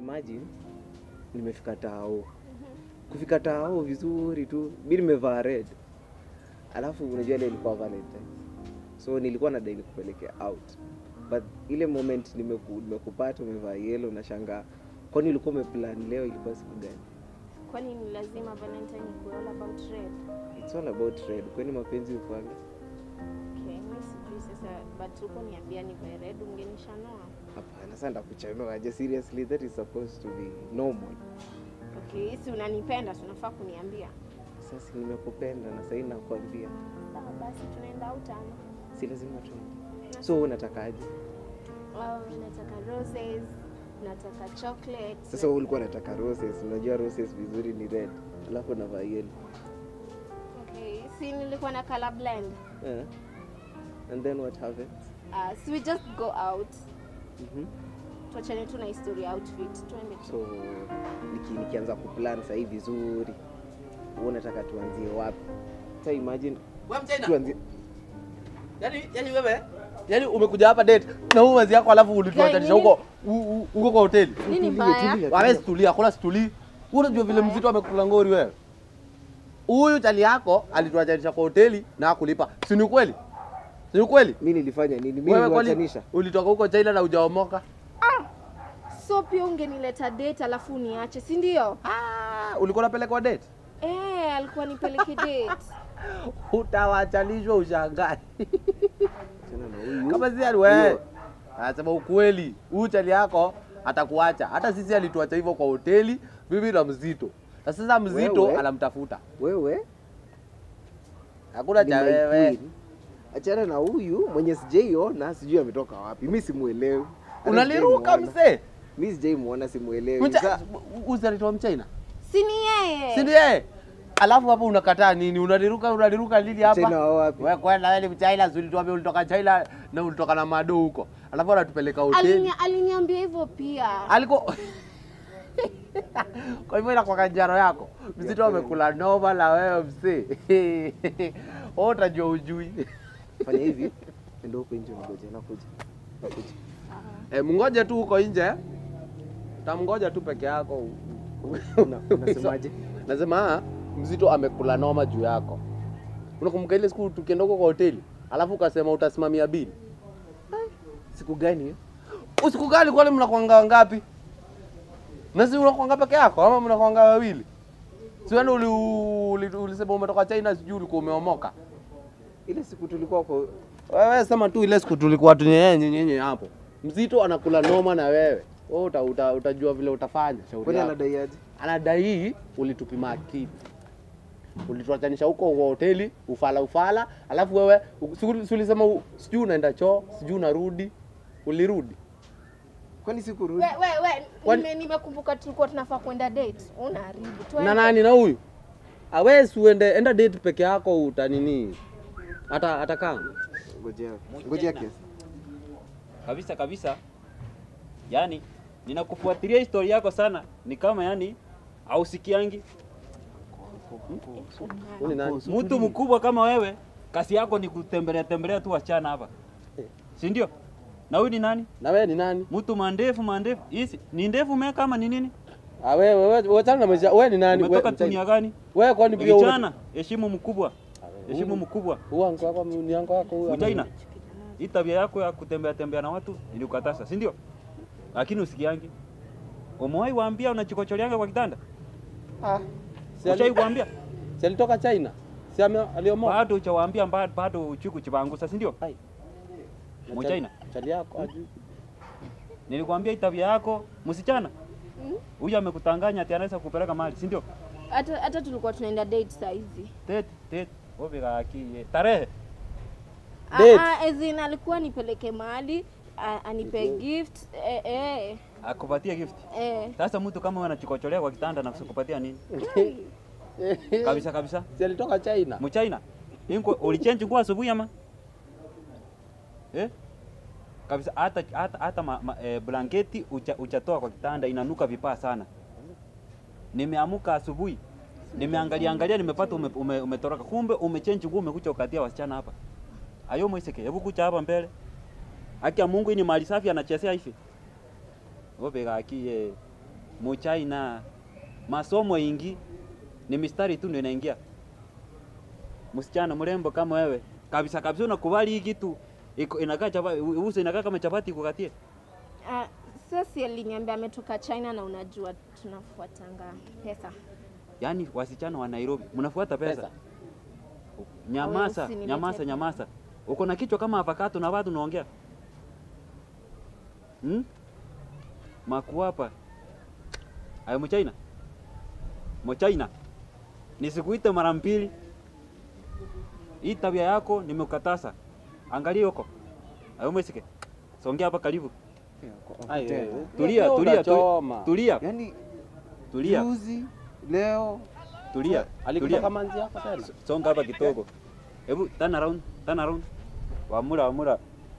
imagine nimefika tao kufika tao vizuri tu mi nimevaa red alafu unajua ile ilikuwa valentine so nilikuwa nadai nikupelekea out but ile moment nimeku, nimekupata umevaa yellow na shangaa kwani ulikuwa umeplan leo ilikuwa siku gani Kwani ni lazima Valentine ikuwe all about red? it's all about red kwani mapenzi ufanga Okay, mimi sijui sasa, but uko niambia nivae red ungenishanua. hapana sasa ndakuchanua aje seriously that is supposed to be normal Okay, si unanipenda, si unafaa kuniambia. sasa nimekupenda na sahii nakwambia Sawa basi tunaenda out ama? si lazima tu so wewe unatakaje Oh, nataka roses, nataka chocolate. sasa wewe ulikuwa unataka roses unajua roses vizuri ni red alafu unavaa yellow Okay, si nilikuwa na color blend. Eh. and then what happens Uh, so we just go out. Mhm. Tuachane tu na historia outfit. Tuende tu. so niki, nikianza kuplan sahii vizuri wewe unataka tuanzie wapi sa imagine Wewe mchina. tuanzie Yaani yaani wewe yaani umekuja hapa date na huu mwenzi yako alafu ulituachanisha Nini? huko u- u- huko kwa hoteli. Nini Tulia, mbaya? tulia, Wewe tulia. situlia, kuna situli. Wewe unajua vile mzito amekula ngori wewe. Huyu chali yako alituachanisha kwa hoteli na hakulipa. Si ni kweli? Si ni kweli? mi nilifanya nini mi Wewe kwani niliwachanisha ulitoka huko China na hujaomoka? So pia ungenileta date alafu uniache, si ndio? Ah, ulikuwa unapelekwa date? Eh, alikuwa nipeleke date. Utawachanishwa ushangae. Achana na huyu Kama si ali wewe. Huyo. Anasema ukweli. Huyu chali yako atakuacha. Hata sisi alituacha hivyo kwa hoteli, bibi na mzito. Na sasa mzito Wewe? anamtafuta. wewe Hakuna ni cha my wewe. queen. achana na huyu mwenye sijaiona sijui ametoka wapi mi simuelewi Hata Unaliruka sijaimuona. mzee. mi sijaimuona simuelewi Mcha- Sa- Uzalitoa mchaina. Si ni yeye? Si ndiye? Alafu hapo unakataa nini? Unaliruka unaliruka lili China hapa? wao wapi Wewe kwenda wewe ni mchaina, si ulituambia ulitoka China na ulitoka na mado huko. Alafu anatupeleka hoteli. Alinia, aliniambia hivyo pia. Aliko Kwa hivyo inakuwa kanjaro yako. Mzito amekula noma na wewe mzee. Wewe utajua ujui. fanya hivi enda huko nje ngoja nakuja nakuja Eh, mngoje tu huko nje. Tamngoja tu peke yako. Una- unasemaje Nasema ah, mzito amekula noma juu yako. Unakumbuka ile siku tukienda huko kwa hoteli, alafu ukasema utasimamia bili. siku gani hiyo Usiku gani kwani mnakwanga wangapi? Na si unakwanga peke yako ama mnakwanga wawili? Si wewe uli, uli, ulisema umetoka China sijui ulikuwa umeomoka. ile siku tulikuwa kwa Wewe sema tu ile siku tulikuwa tunyenye nyenye hapo. Mzito anakula noma na wewe. Wewe uta, uta, utajua vile utafanya shauri kwani yako. anadai aje Anadai ulitupima akili. Ulituachanisha huko kwa hoteli ufala ufala, alafu wewe u- si uli- si ulisema u- sijui unaenda choo, sijui unarudi. Ulirudi. kwani sikurudi We, we, we, Kwani- nime- nimekumbuka tulikuwa tunafaa kwenda date. Unaharibu. Tuende. na nani na huyu awezi uende enda date peke yako utanini hata atakaa ngojea Mwenye ngojea na- kiasi kabisa kabisa. Yani ninakufuatilia historia yako sana, ni kama yani hausikiangi. Huyu ni nani? Mtu mkubwa kama wewe, kazi yako ni kutembelea tembelea tu wasichana hapa, si ndio? Na huyu ni nani? na wewe ni nani Mtu mandefu mandefu, hizi ni ndefu umeweka ama ni nini? Ah, wewe wewe wewe chana na maisha wewe ni nani Umetoka wewe dunia gani? wewe kwani pia Vijana, heshimu mkubwa, heshimu mkubwa. huyu anko wako ni anko wako huyu Mchaina, hii tabia yako ya kutembea tembea na watu nilikukataza, si ndio? Lakini usikiangi. Umewahi waambia unachikocholeanga kwa kitanda? ah si Ushai ali- kuambia? si alitoka China si ame aliomoa Bado uchawaambia mba- bado uchiku chibangusa, si ndio? Mchaina, chali yako ajui nilikwambia hii tabia yako msichana. Huyu amekutanganya ati anaweza kupeleka mali, si ndio? Hata hata tulikuwa tunaenda date saa hizi. Tet tet obega aki tarehe. Ah, Date. ah, as in alikuwa nipeleke mahali ah, anipe gift eh, eh, Akupatie gift. eh. Sasa mtu kama wewe anachikocholea kwa kitanda na kukupatia nini? Kabisa kabisa. si alitoka China Mchaina. Inko ulichange nguo asubuhi ama? Eh? Kabisa hata hata hata ma, ma, eh, blanketi ucha, uchatoa kwa kitanda inanuka vipaa sana. Nimeamuka asubuhi. Nimeangalia angalia nimepata ume, ume, umetoroka. Kumbe umechange nguo umekuja ukatia wasichana hapa. Ayo mwiseke, hebu kucha hapa mbele. Haki ya Mungu hii ni mali safi anachezea hivi. Obe gaki eh. Muchina. Masomo ingi ni mistari tu ndio inaingia. Msichana mrembo kama wewe kabisa kabisa, unakubali hii kitu iko inakaa chapati, uso inakaa kama chapati kukatie. Ah, sasa aliniambia ametoka China na unajua tunafuatanga pesa. Yaani wasichana wa Nairobi mnafuata pesa, Pesa. Nyamasa, Wewe usiniletee nyamasa, pesa. nyamasa. Uko na kichwa kama avocado na watu unaongea hmm? Makuapa ayo mchaina mchaina, nisikuite mara mbili. Hii tabia yako nimekatasa. Angalia huko ayo mwesike, songea hapa karibu. Ai, Tena. wewe. Tulia, Wewe tulia, unachoma. tulia, Yaani tulia, juzi leo tulia, Alikutoka tulia. manzi yako tena. songa hapa kidogo. Hebu turn around, turn around. Wamura, wamura.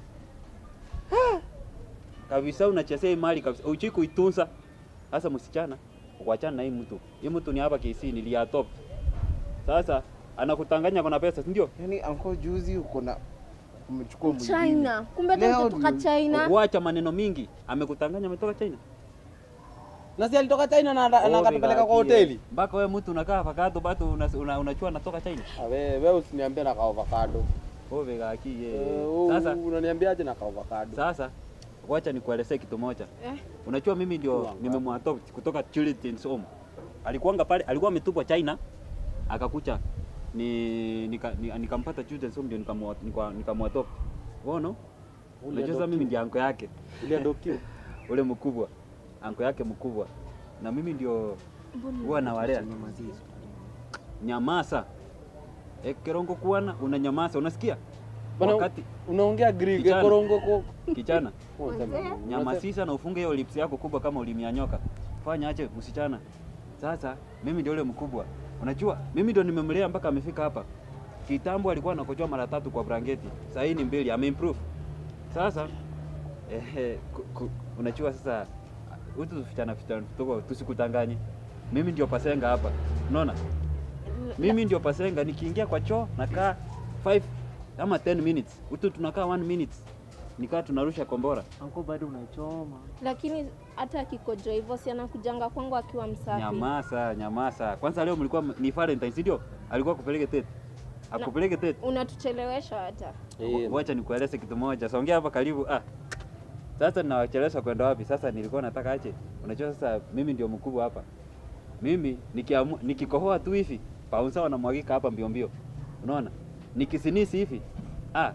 Kabisa unachezea hii mali kabisa. Uchi kuitunza. Sasa msichana, kuachana na hii mtu. Hii mtu ni hapa KC niliatop. Sasa anakutanganya kuna pesa, si ndio? yaani anko juzi uko na umechukua mwingine. China. Kumbe hata Leo kutoka ndio- China. Kuacha maneno mingi. Amekutanganya ametoka China. Na si alitoka China na na akatupeleka kwa hoteli. Mpaka wewe mtu unakaa avocado bado unachua una, unachua natoka China. Ah, Wewe wewe usiniambie na ka avocado. Wewe gaki Eh, ye. wewe Sasa unaniambiaje na ka avocado? Sasa wacha nikuelezee kitu moja. Eh. Unajua mimi ndio Wanga. nimemwadopt kutoka Children's Home. Alikuanga pale, alikuwa ametupwa China, akakucha ni nika, ni, nikampata Children's Home ndio nikamwa- nika- nikamwadopt. Unaona? Unajua sasa mimi ndio anko yake, Uliadoptiwa. ule mkubwa, anko yake mkubwa, na mimi ndio huwa nawalea. Nyamasa e, Kerongo kuana unanyamasa, unasikia? Bana, Wakati unaongea Greek Kijana. korongo ko. kichana Mzee. nyamasisa na ufunge hiyo lips yako kubwa kama ulimi ya nyoka. Fanya ache msichana. Sasa mimi ndio yule mkubwa. Unajua mimi ndio nimemlea mpaka amefika hapa. Kitambo alikuwa anakojoa mara tatu kwa blanketi. Sasa hii ni mbili, ameimprove. Sasa eh, ku, ku, unajua sasa utu tufichana fichana tuko tusikutanganye. Mimi ndio pasenga hapa. Unaona? Mimi ndio pasenga nikiingia kwa choo nakaa 5 ama 10 minutes. Utu tunakaa 1 minute. Nikaa tunarusha kombora. Anko bado unachoma. Lakini hata akikojoa hivyo si anakujanga kwangu akiwa msafi. Nyamasa, nyamasa. Kwanza leo mlikuwa m- ni Valentine, si ndio? Alikuwa kupeleke tete. Akupeleke tete. Unatuchelewesha hata. Eh, Wacha nikueleze kitu moja. Songea hapa karibu. Ah. Sasa ninawachelewesha kwenda wapi? Sasa nilikuwa nataka aje. Unajua sasa mimi ndio mkubwa hapa. Mimi nikiamu, nikikohoa tu hivi, paunsa wanamwagika hapa mbio mbio. Unaona? Nikisinisi hivi. Ah,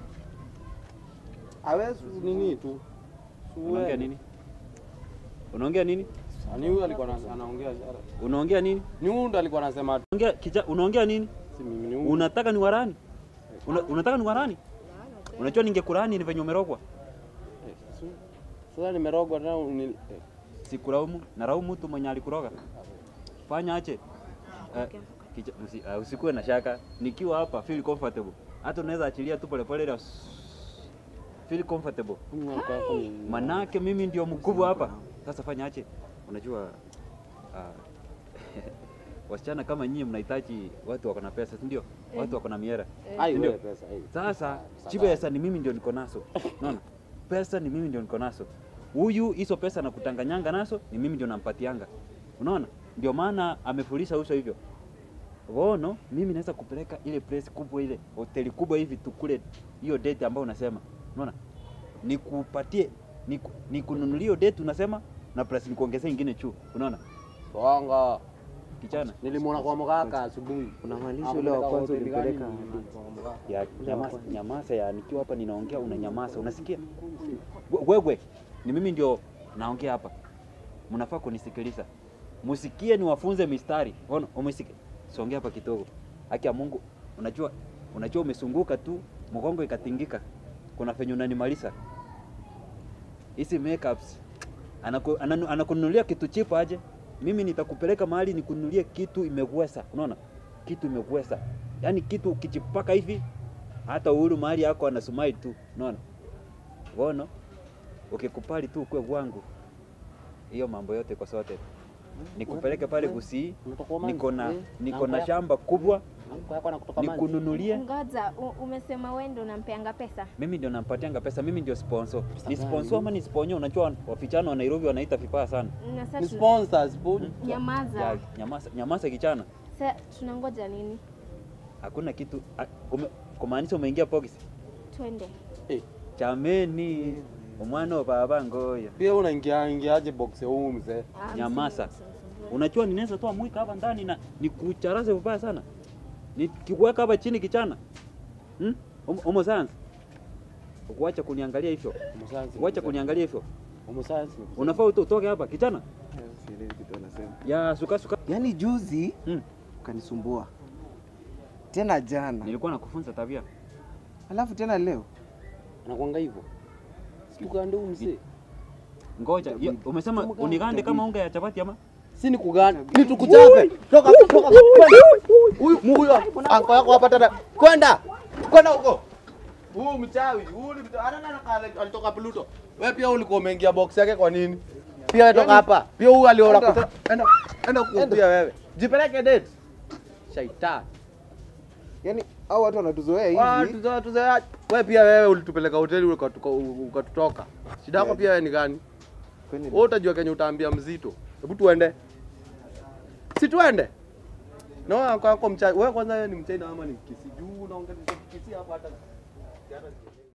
hawezi nini tu. unaongea nini? Unaongea nini? Ani huyu alikuwa ana- anaongea. Unaongea nini? Ni huyu ndo alikuwa anasema Unaongea kicha, unaongea nini? si mimi ni huyu. Unataka ni warani? Una, unataka ni warani? Unajua ningekurani ni venye umerogwa. Eh, su- Sasa nimerogwa tena uni- eh, Sikulaumu, naraumu mtu mwenye alikuroga. Fanya ache. Uh, kicha, usi, uh, usikuwe na shaka. Nikiwa hapa feel comfortable. Hata unaweza achilia tu pole pole ile feel comfortable. huyu mwaka wako ni- Manake mimi ndio mkubwa hapa. Sasa fanya ache. Unajua uh, wasichana kama nyinyi mnahitaji watu wako na pesa, si ndio? Watu wako na miera. Ai, Ndio. wewe pesa. ai. Sasa Sawa. chipesa ni mimi ndio niko nazo. Unaona? Pesa ni mimi ndio niko nazo. Huyu hizo pesa na kutanganyanga nazo ni mimi ndio nampatianga. Unaona? Ndio maana amefulisha uso hivyo. Wono, mimi naweza kupeleka ile place kubwa ile hoteli kubwa hivi tukule hiyo date ambayo unasema. Unaona? Nikupatie niku, nikununulie hiyo date unasema na plus nikuongezee ingine chu. Unaona? Bongo. Kichana. Nilimwona kwa mkaka asubuhi. Unamaanisha ule wa kwanza ulimpeleka ya nyamasa, nyamasa ya nikiwa hapa ninaongea una nyamasa, unasikia? We- Wewe ni mimi ndio naongea hapa, mnafaa kunisikiliza, musikie niwafunze mistari. Ona, umesikia? Songea hapa kidogo. Haki ya Mungu, unajua unajua umesunguka tu mgongo ikatingika, kuna venye unanimaliza hizi makeups anaku, ananu, anakununulia kitu chipo aje, mimi nitakupeleka mahali nikununulie kitu imegwesa. Unaona, kitu imegwesa, yaani kitu ukichipaka hivi hata uhuru mahali yako anasumai tu. Unaona, wono ukikupali tu ukwe wangu, hiyo mambo yote kwa sote. nikupeleke pale Gusii, Unatoka Oman? niko na Eh, niko uncle na yako- shamba kubwa, uncle yako anakutoka Mali. nikununulie. Ngoja, u- umesema wewe ndio unampeanga pesa? Mimi ndio nampatianga pesa, mimi ndio sponsor. Ni gani? sponsor ama ni sponyo? Unajua wafichana wa Nairobi wanaita vibaya sana. Na sasa Ni tuna- sponsors, bu- nyamaza. Ya, nyamaza, nyamaza kichana. Sasa tunangoja nini? Hakuna kitu a- ume, kumaanisha umeingia box. Twende. Eh, Chameni umwana wa baba ngoya. pia unaingia ingiaje box ya huu mzee? Ah, Nyamaza. msinisumbue. Unajua ninaweza toa mwika hapa ndani na nikucharaze vibaya sana. Nikikuweka hapa chini kichana. Hmm? Homo- Homo science. Ukuacha kuniangalia hivyo. Umusayansi. Uacha kuniangalia hivyo. Umusayansi. Unafaa uto- utoke hapa kichana. Sielewi kitu anasema. Ya suka suka. Yaani juzi Hmm. ukanisumbua tena jana, Nilikuwa nakufunza tabia. alafu tena leo Anakuanga hivyo. Sikugande huyu mzee. Ngoja, hiyo- umesema Kumganda. unigande kama unga ya chapati ama? Si ni kuganda. Ni tukuchape. Toka toka kwenda. Huyu huyu anko yako hapa tena. Kwenda. Kwenda huko. Huyu mchawi, huyu ni mchawi. Ana nana kale alitoka Pluto. Wewe pia ulikuwa umeingia box yake kwa nini? Pia wewe toka hapa. Pia huyu aliona Enda. kutoka. Enda. Enda kukumbia wewe. Jipeleke date. Shaitani. yaani au watu wanatuzoea Ah, hivi. tuzoea tuzoea. Wewe pia wewe ulitupeleka hoteli ukatuka- ukatutoka. Shida yako Yeah. pia wewe ni gani? Kwani Wewe utajua kenye utaambia mzito. Hebu tuende. Si tuende. No, kwa kwa mchai. Wewe kwanza wewe ni mchai na ama ni kisi juu unaongea kisi hapa hata hata